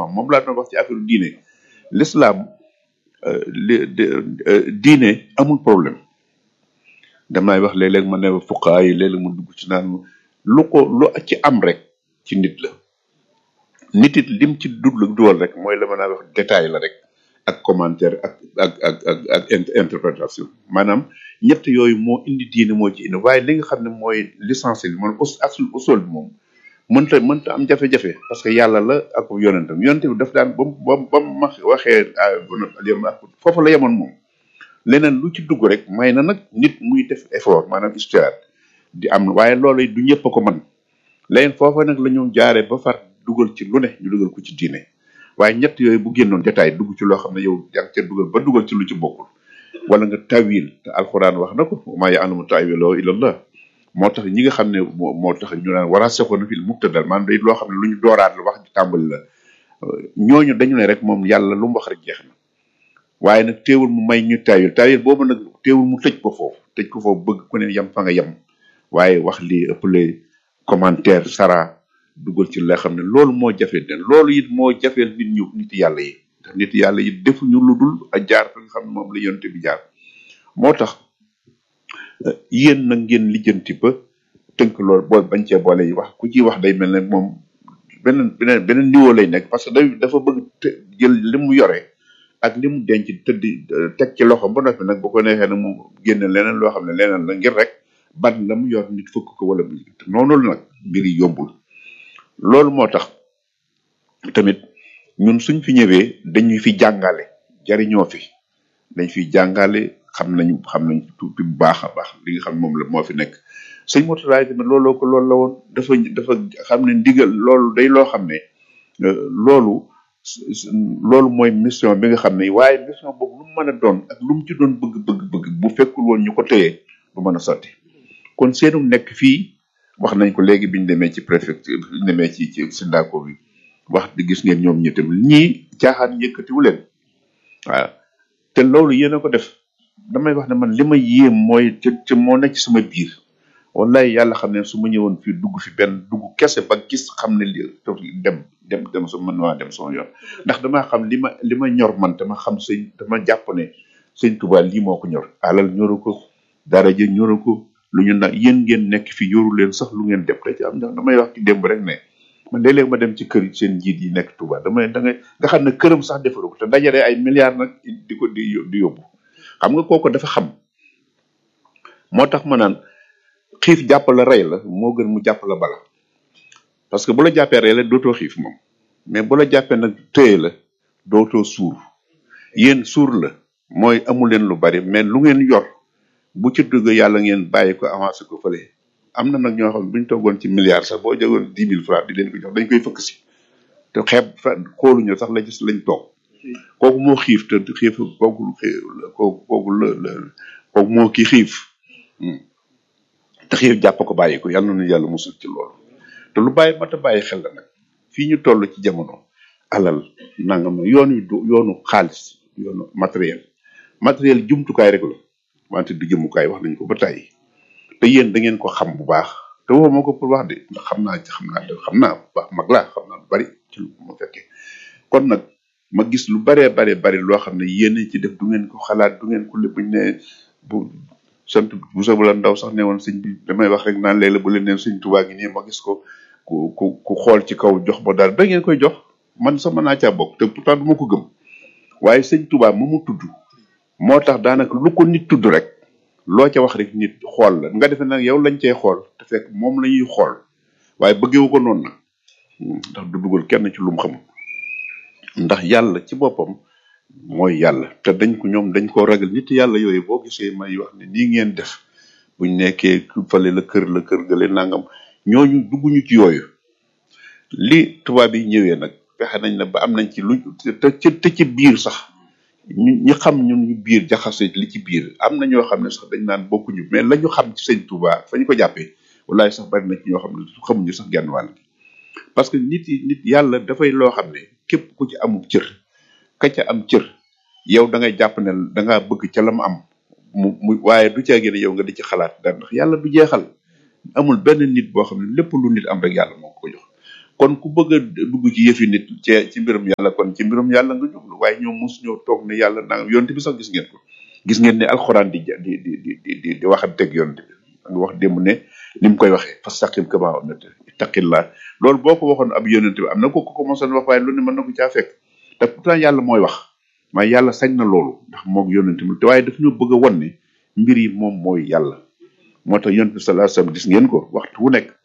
xam-xam moom laa doon wax ci affaire diine l'islam euh, li de- euh, diine amul problème damay wax léeg-léeg ma ne fuqaa yi léeg-léeg mu dugg ci naan lu ko lu ci am rek ci nit la nit it lim ci dugg duwal rek mooy la ma naa wax détail la rek ak commentaire ak ak ak ak ak int- interprétation maanaam ñett yooyu moo indi diine moo ci indi waaye li nga xam ne mooy l'essentiel bi moom us asul usul bi moom mënta mënta am jafe-jafe parce que yàlla la ak yonentam yonente bi daf daan ba mu ba mu ba mu ma waxee ah foofu la yemoon moom leneen lu ci dugg rek may na nag nit muy def effort maanaam histoire di am waaye loolu du ñëpp a ko mën leneen foofa nag la ñu jaaree ba far dugal ci lu ne ñu dugal ko ci diine waaye ñett yooyu bu génnoon détail dugg ci loo xam ne yow yaa ngi ca dugal ba dugal ci lu ci bokkul wala nga tawil te alxuraan wax na ko maa ya'lamu ta'wilahu illa Allah moo tax ñi nga xam ne moo moo tax ñu naan war a seqoon fil mubtadal maanaam day loo xam ne lu ñu dooraat la wax ji tàmbali la ñooñu dañu ne rek moom yàlla lu mu wax rek jeex na waaye nag teewul mu may ñu tawil tawil boobu nag teewul mu tëj ko foofu tëj ko foofu bëgg ku ne yem fa nga yem waaye wax lii ëppale commentaire sara dugal ci la xam ne loolu moo jafe den loolu it moo jafeel nit ñu nit yàlla yi ndax nit yàlla yi defuñu lu dul a jaar fa nga xam ne moom la yonte bi jaar moo tax eh, yéen nag ngeen lijjanti ba tënk loolu boo bañ cee boole yi wax ku ciy wax day mel ne moom beneen beneen beneen niveau lay nekk parce que day dafa bëgg te jël li mu yore ak li mu denc tëddi eh, teg ci loxo ba noppi nag bu ko neexee nag mu génne leneen loo xam ne leneen la ngir rek ban la mu yor nit fëkk ko wala bu noonu la nag mbir yi yombul loolu moo tax tamit ñun suñ fi ñëwee dañuy fi jàngale jariñoo fi dañ fi jàngale xam nañu xam nañ tuuti bu baax a baax li nga xam ne moom la moo fi nekk sëñ Mourtada tamit looloo ko loolu la woon dafa dafa xam ne ndigal loolu day loo xam ne euh, loolu s- s- loolu mooy mission bi nga xam ne waaye mission boobu lu mu mën a doon ak lu mu ci doon bëgg bëgg bëgg bu fekkul woon ñu ko téye du mën a sotti kon seenu nekk fii wax nañ ko léegi biñ demee ci préfecture biñ demee ci ci syndaco bi wax di gis ngeen ñoom ñi tamit ñii caaxaan yëkkatiwu leen waaw te loolu yéen a ko def damay wax ne man li ma yéem mooy te te moo nekk ci sama biir wallahi yàlla xam ne su ma ñëwoon fii dugg fi benn dugg kese ba gis xam ne li toog dem dem dem su mën waa dem sama yoon ndax damaa xam li ma li ma ñor man dama xam sëñ dama jàpp ne sëñ Tuubaa lii moo ko ñor alal ñoru ko daraja ñoru ko lu ñu nag yéen ngeen nekk fi yoru leen sax lu ngeen def da ci am ndax damay wax ci démb rek ne man léeg-léeg ma dem ci kër seen njiit yi nekk Touba damay da ngay nga xam ne këram sax defaru ko te dajale ay milliards nag di ko di di yóbbu xam nga kooku dafa xam moo tax ma naan xiif jàpp la rey la moo gën mu jàpp la bala parce que bu la jàppee rey la dootoo xiif moom mais bu la jàppee nag téye la dootoo suur yéen suur la mooy amu leen lu bari mais lu ngeen yor bu ci dugg yàlla ngeen bàyyi ko avancé ko fële am na nag ñoo xam ne bu ñu toogoon ci milliards sax boo jógoon dix mille francs di leen ko jox dañ koy fëkk si te xeeb fa xooluñu sax la gis lañ toog kooku moo xiif te xiif kooku xii- kooku kooku la la kooku moo kii xiif Hmm. te xiif jàpp ko bàyyi ko yàlla na nu yàlla musul ci loolu te lu bàyyi mat a bàyyi xel la nag fii ñu toll ci jamono alal nangam yoon wi du yoonu xaalis yoonu matériel matériel jumtukaay rek la wante du jëmukaay wax nañ ko ba tàyyi te yéen da ngeen ko xam bu baax te waxuma ko pour wax de ndax xam naa ci xam naa xam naa bu baax mag laa xam naa lu bari ci lu ma fekkee kon nag ma gis lu baree bare bari loo xam ne yéen a ci def du ngeen ko xalaat du ngeen ko lépp buñ ne bu sant bu sa la ndaw sax ne woon sëñ bi damay wax rek naan léeg-léeg bu leen neen sëñ Tuubaa gi nii ma gis ko ku ku ku xool ci kaw jox ba daal da ngeen koy jox man sax mën naa caa bokk te pourtant du ma ko gëm waaye sëñ Tuubaa mu mu tudd moo tax daanaka lu ko nit tudd rek loo ca wax rek nit xool la nga defe nag yow lañ cay xool te fekk moom la ñuy xool waaye bëggewu ko noonu nag Hmm, ndax du dugal kenn ci lu mu xamul ndax yàlla ci boppam mooy yàlla te dañ ko ñoom dañ koo ragal nit yàlla yooyu boo gisee may wax ne nii ngeen def buñ nekkee fale la kër la kër gale nangam ñooñu dugguñu ci yooyu li tubaab yi ñëwee nag fexe nañ ne ba am nañ ci lu te ci te ci biir sax ñu ñi xam ñun ñu biir jaxase li ci biir am na ñoo xam ne sax dañ naan bokkuñu mais la ñu xam ci sëñ Touba fa ñu ko jàppee wallahi sax bari na ci ñoo xam ne xamuñu sax genn wàll gi parce que nit yi nit yàlla dafay loo xam ne képp ku ci amul cër ka ca am cër yow da ngay jàpp ne da ngaa bëgg ca la mu am mu mu waaye du caa génne yow nga di ci xalaat dara ndax yàlla du jeexal amul benn nit boo xam ne lépp lu nit am rek yàlla moo ko jox kon ku bëgg a dugg ci yëfi nit ci ci mbirum yàlla kon ci mbirum yàlla nga jublu waaye ñoom mos ñoo toog ne yàlla nangam yonte bi sax gis ngeen ko gis ngeen ne alxuraan di ja- di di di di di waxanteeg yonte bi nga wax démb ne ni mu koy waxee fastaqim kama umirta ittaqillah loolu boo ko waxoon ab yonente bi am na ko ko commencé wax waaye lu ne mën na ko caa fekk te pourtant yàlla mooy wax waaye yàlla sañ na loolu ndax moog yonente bi te waaye daf ñoo bëgg a won ne mbir yi moom mooy yàlla moo tax yonente bi sallallahu alayhi wasallam gis ngeen ko waxtu wu nekk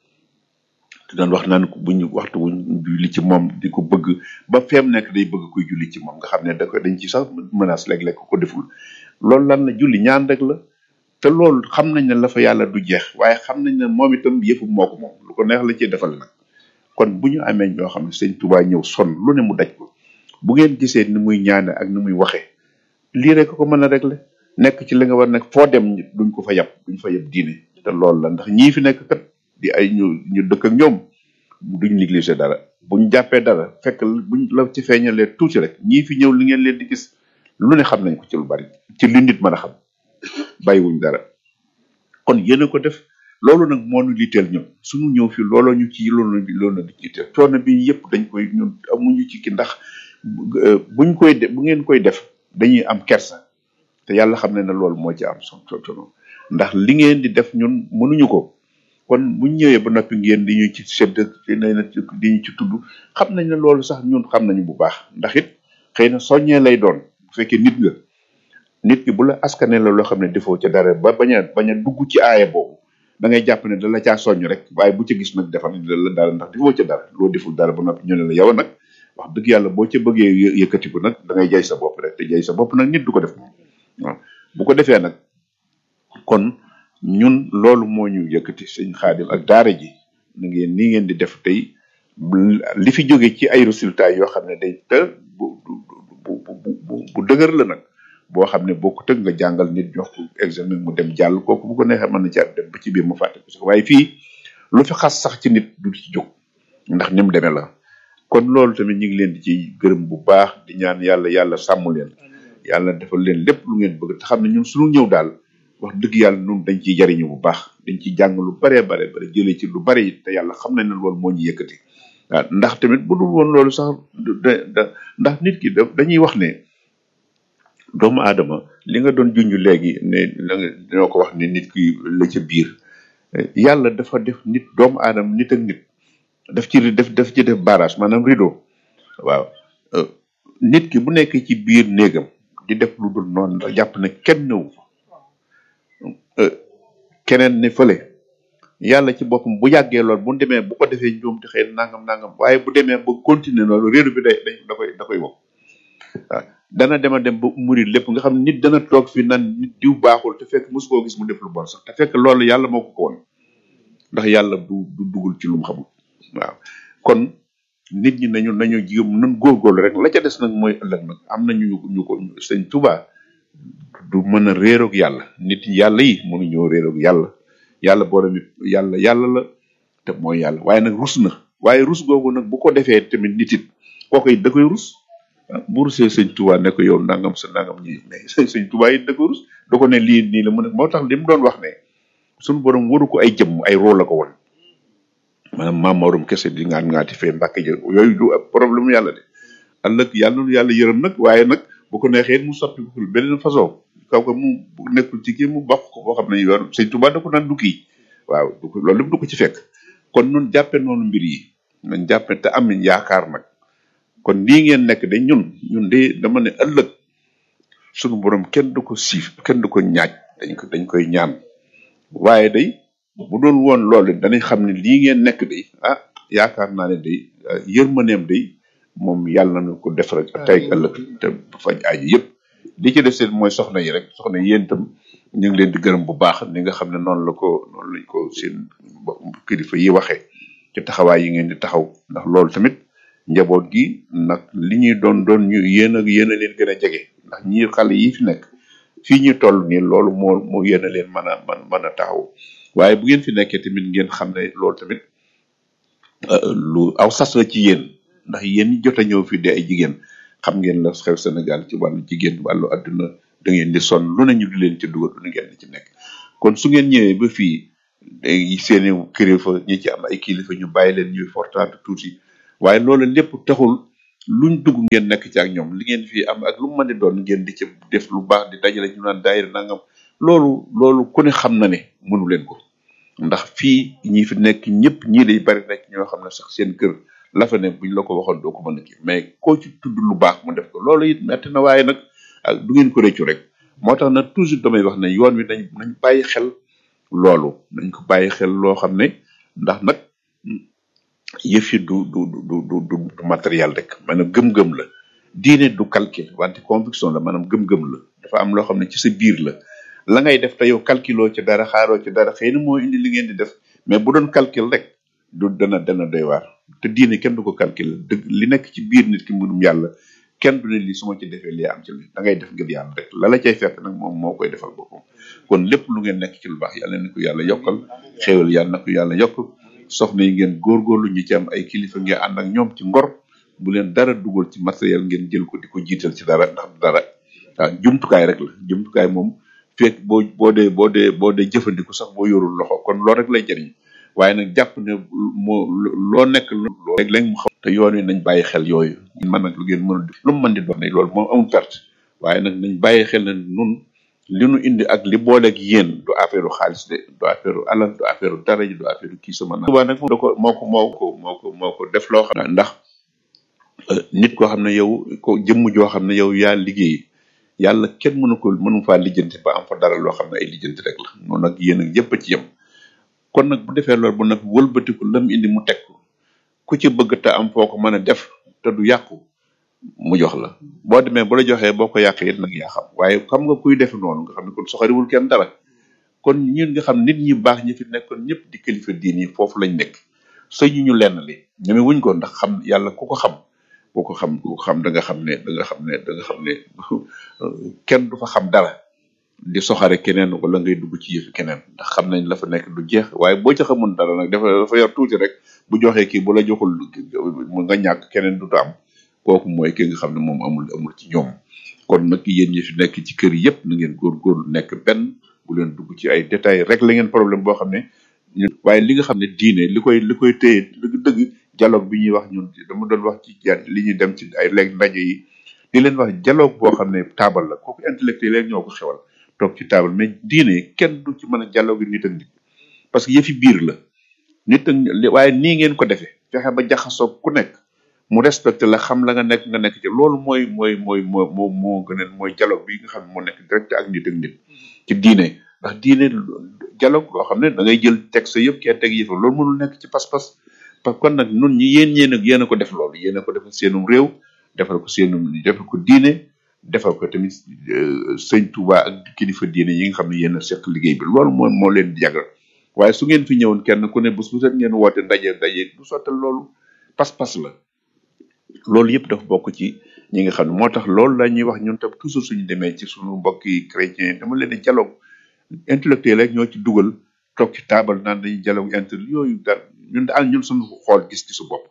te doon wax naan ko bu ñu waxtu bu ñu julli ci moom di ko bëgg ba feem nekk day bëgg kuy julli ci moom nga xam ne da ko dañ ci sax menace léeg-léeg ko ko deful loolu lan la julli ñaan rek la te loolu xam nañ ne la fa yàlla du jeex waaye xam nañ ne moom itam yëfu moo ko moom lu ko neex la ciy defal nag kon bu ñu amee ñoo xam ne sëñ Tuubaa ñëw son lu ne mu daj ko bu ngeen gisee ni muy ñaane ak ni muy waxee lii rek ko mën a régler nekk ci li nga war nekk foo dem duñ ko fa yab duñ fa yab diine te loolu la ndax ñii fi nekk kat di ay ñu ñu dëkk ak ñoom duñ négliger dara buñ jàppee dara fekk buñ la ci feeñalee tuuti rek ñii fi ñëw li ngeen leen di gis lu ne xam nañ ko ci lu bari ci li nit mën a xam bàyyiwuñ dara kon yéen a ko def loolu nag moo ñu liiteel ñun suñu ñëw fi looloo ñu ci loolu loolu di liiteel coono bi yëpp dañ koy ñun amuñu ci ki ndax euh, buñ koy de bu ngeen koy def dañuy am kersa te yàlla xam ne ne loolu moo ci am son solo ndax li ngeen di def ñun mënuñu ko kon buñ ñëwee ba noppi ngeen di ñu ci sedd ci nee na ci di ñu ci tudd xam nañ ne loolu sax ñun xam nañu bu baax ndax it xëy na soññee lay doon bu fekkee nit nga nit ki bu la askane la loo xam ne defoo ca dara ba bañ a bañ a dugg ci aaya boobu da ngay jàpp ne da la caa soññ rek waaye bu ca gis nag defal da la dara ndax defoo ca dara loo deful dara ba noppi ñu ne la yow nag wax dëgg yàlla boo ca bëggee yë- yëkkatiku nag da ngay jay sa bopp rek te jay sa bopp nag nit du ko def moom waaw bu ko defee nag kon ñun loolu moo ñu yëkkati sëñ xaadim ak daara ji na ngeen nii ngeen di def tey li fi jóge ci ay résultats yoo xam ne day te bu bu bu bu bu bu dëgër la nag boo xam ne boo ko tëgg nga jàngal nit jox ko examen mu dem jàll kooku bu ko neexee mën na ci dem ba ci biir mu fàtte ko sax waaye fii lu fi xas sax ci nit du ci jóg ndax ni mu demee la kon loolu tamit ñu ngi leen di ci gërëm bu baax di ñaan yàlla yàlla sàmm leen yàlla defal leen lépp lu ngeen bëgg te xam ne ñun suñu ñëw daal wax dëgg yàlla ñun dañ ciy jariñu bu baax dañ ciy jàng lu baree bare bare jëlee ci lu bare it te yàlla xam nañ ne loolu moo ñu yëkkati waaw ndax tamit bu dul woon loolu sax da da ndax nit ki da dañuy wax ne doomu aadama li nga doon junj léegi ne la nga dañoo ko wax ne nit ki la ca biir yàlla dafa def nit doomu aadama nit ak nit daf ci def daf ci def barrage maanaam rideau waaw euh, nit ki bu nekk ci biir néegam di def lu dul noonu la jàpp ne kenn newu fa euh, keneen ne fële yàlla ci boppam bu yàggee lool bu demee bu ko defee njuum te xëy na nangam nangam waaye bu demee ba continuer loolu réeru bi day day da koy da koy wokk waaw dana dema dem ba murid lépp nga xam ne nit dana toog fi nan nit diw baaxul te fekk mosu koo gis mu def lu bon sax te fekk loolu yàlla moo ko ko woon ndax yàlla du du dugul ci lu mu xamul waaw kon nit ñi nañu nañu jigam nan góorgóorlu rek la ca des nag mooy ëllëg nag am na ñu ñu ko sëñ Tuubaa du mën a réeroog yàlla nit yàlla yi mënuñoo réeroog yàlla yàlla borom it yàlla yàlla la te mooy yàlla waaye nag rus na waaye rus googu nag bu ko defee tamit nit it kooku it da koy rus ah bu rusee sëñ Tuubaa ne ko yow nangam sa nangam ñi mais sëñ sëñ Tuubaa it da koy rus da ko ne lii nii la mu ne moo tax li mu doon wax ne suñu borom waru ko ay jëmm ay rôle la ko woon maanaam maam Maodo kese di ngaan ngaati fee mbàkke jë yooyu du ab problème mu yàlla de ëllëg yàlla nu yàlla yërëm nag waaye nag bu ko neexee mu soppi ko beneen façon kaw ko mu bu nekkul ci kii mu bokk ko boo xam ne yoon sëñ Tuubaa da ko naan du kii waaw du ko loolu lépp du ko ci fekk kon nun jàppe noonu mbir yi nañ jàppe te am nañ yaakaar nag kon lii ngeen nekk de ñun ñun de dama ne ëllëg sunu borom kenn du ko siif kenn du ko ñaaj dañ ko dañ koy ñaan waaye day bu doon woon loolu danañ xam ne lii ngeen nekk day ah yaakaar naa ne day ah, yërmaneem day moom yàlla na ko def rek tey ak ëllëg te faj aaji yëpp li ci def seen mooy soxna yi rek soxna yi yéen itam ñu ngi leen di gërëm bu baax ni nga xam ne noonu la ko noonu lañ ko seen mbokk kilifa yi waxee ci taxawaay yi ngeen di taxaw ndax loolu tamit njaboot gi nag li ñuy doon doon ñu yéen ak yéen a leen gën a jege ndax ñi xale yi fi nekk fii ñu toll nii loolu moo moo yéen a leen mën a mën mën a taxaw waaye bu ngeen fi nekkee tamit ngeen xam ne loolu tamit euh, lu aw sas la ci yéen ndax yéen ñi jot a ñëw fii di ay jigéen xam ngeen la xew Sénégal ci wàllu jigéen wàllu adduna da ngeen di sonn lu ne ñu di leen ci dugal lu ngeen di ci nekk kon su ngeen ñëwee ba fii léegi seeni kilifa ñi ci am ay kilifa ñu bàyyi leen ñuy fortaatu tuuti waaye loolu lépp taxul luñ dugg ngeen nekk ci ak ñoom li ngeen fi am ak lu mu mën di doon ngeen di ci def lu baax di dajale ñu naan daayira nangam loolu loolu ku ne xam na ne mënu leen ko ndax fii ñi fi nekk ñëpp ñii day bari nekk ñoo xam ne sax seen kër la fa ne buñ la ko waxoon doo ko mën a kii mais koo ci tudd lu baax mu def ko loolu it metti na waaye nag ak du ngeen ko réccu rek moo tax nag toujours damay wax ne yoon wi nañ nañ bàyyi xel loolu nañ ko bàyyi xel loo xam ne ndax nag yëf yi du du du du du du matériel rek maanaam gëm-gëm la diine du calcul wante conviction la maanaam gëm-gëm la dafa am loo xam ne ci sa biir la la ngay def te yow calculoo ci dara xaaroo ci dara xëy na moo indi li ngeen di def mais bu doon calcul rek du dana dana doy waar te diine kenn du ko calcul dëgg li nekk ci biir nit ki mbirum yàlla kenn du ne lii su ma ci defee lii am ci li da ngay def ngir yàlla rek la la cay fekk nag moom moo koy defal boppam kon lépp lu ngeen nekk ci lu baax yàlla na ko yàlla yokkal xéewal yàlla na ko yàlla yokk soxna yi ngeen góorgóorlu ñi ci am ay kilifa ngeen ànd ak ñoom ci ngor bu leen dara dugal ci matériel ngeen jël ko di ko jiital ci dara ndax dara waaw jumtukaay rek la jumtukaay moom fekk boo boo dee boo dee boo dee jëfandiku sax boo yorul loxo kon loolu rek lay jëriñ waaye nag jàpp ne moo loo nekk loo rek lañ mu xam te yoon wi nañ bàyyi xel yooyu man nag lu ngeen mënul lu mu mën di doon ne loolu moom amul perte waaye nag nañ bàyyi xel ne nun li nu indi ak li booleeg yéen du affaire xaalis de du affaire alal du affaire dara ji du affaire kii sama na Tuubaa nag moom da ko moo ko moo ko moo ko moo ko def loo xam ne ndax euh, nit koo xam ne yow ko jëmm joo xam ne yow yaa liggéey yàlla kenn mënu ko mënu faa lijjanti ba am fa dara loo xam ne ay lijjanti rek la noonu nag yéen ak yëpp a ci yem kon nag bu defee loolu bu nag wëlbatiku lam indi mu teg ko ku ci bëgg te am foo ko mën a def te du yàqu mu jox la boo demee bu la joxee boo ko yàqee it nag yaa xam waaye xam nga kuy def noonu nga xam ne kon soxariwul kenn dara kon ñun nga xam nit ñi baax ñi fi nekkoon ñëpp di kilifa diin yi foofu lañ nekk sëñu ñu lenn li ñeme wuñ ko ndax xam yàlla ku ko xam ku ko xam ku ko xam da nga xam ne da nga xam ne da nga xam ne kenn du fa xam dara di soxare keneen wala ngay dugg ci yëfi keneen ndax xam nañ la fa nekk du jeex waaye boo ca xamul dara nag dafa dafa yor tuuti rek bu joxee kii bu la joxul mu nga ñàkk keneen du am kooku mooy ki nga xam ne moom amul amul ci ñoom kon nag yéen ñi fi nekk ci kër yëpp na ngeen góorgóorlu nekk benn bu leen dugg ci ay détails rek la ngeen problème boo xam ne ñun waaye li nga xam ne diine li koy li koy téye dëgg dëgg dialogue bi ñuy wax ñun dama doon wax ci ja li ñuy dem ci ay léegi ndaje yi di leen wax dialogue boo xam ne taabal la kooku intellectuel yi ñoo ko xewal toog ci taabal mais diine kenn du ci mën a dialogue nit ak nit parce que yëfi biir la nit ak li- waaye nii ngeen ko defee fexe ba jaxasoo ku nekk mu respecté la xam la nga nekk nga nekk ci loolu mooy mooy mooy moo moo moo gën a mooy dialogue bi nga xam ne moo nekk direct ak nit ak nit ci diine ndax diine dialogue loo xam ne da ngay jël texte yëpp kee teg yëfa loolu mënul nekk ci pas-pas parce que kon nag nun ñi yéen ñeen ak yéen a ko def loolu yéen a ko defal seenum réew defal ko seenum defal ko diine defal ko tamit euh, sëñ Touba ak kilifa diine yi nga xam ne yéen a seq liggéey bi loolu moo moo leen di jagal waaye su ngeen fi ñëwoon kenn ku ne bés bu set ngeen woote ndaje ndaje du sottal loolu pas-pas la loolu yëpp dafa bokk ci ñi nga xam ne moo tax loolu la ñuy wax ñun tam toujours suñu demee ci suñu mbokki chrétien dama leen di dialogue intellectuel rek ñoo ci dugal toog ci taabal naan dañuy dialogue inter yooyu da ñun daal ñun suñu xool gis ci su bopp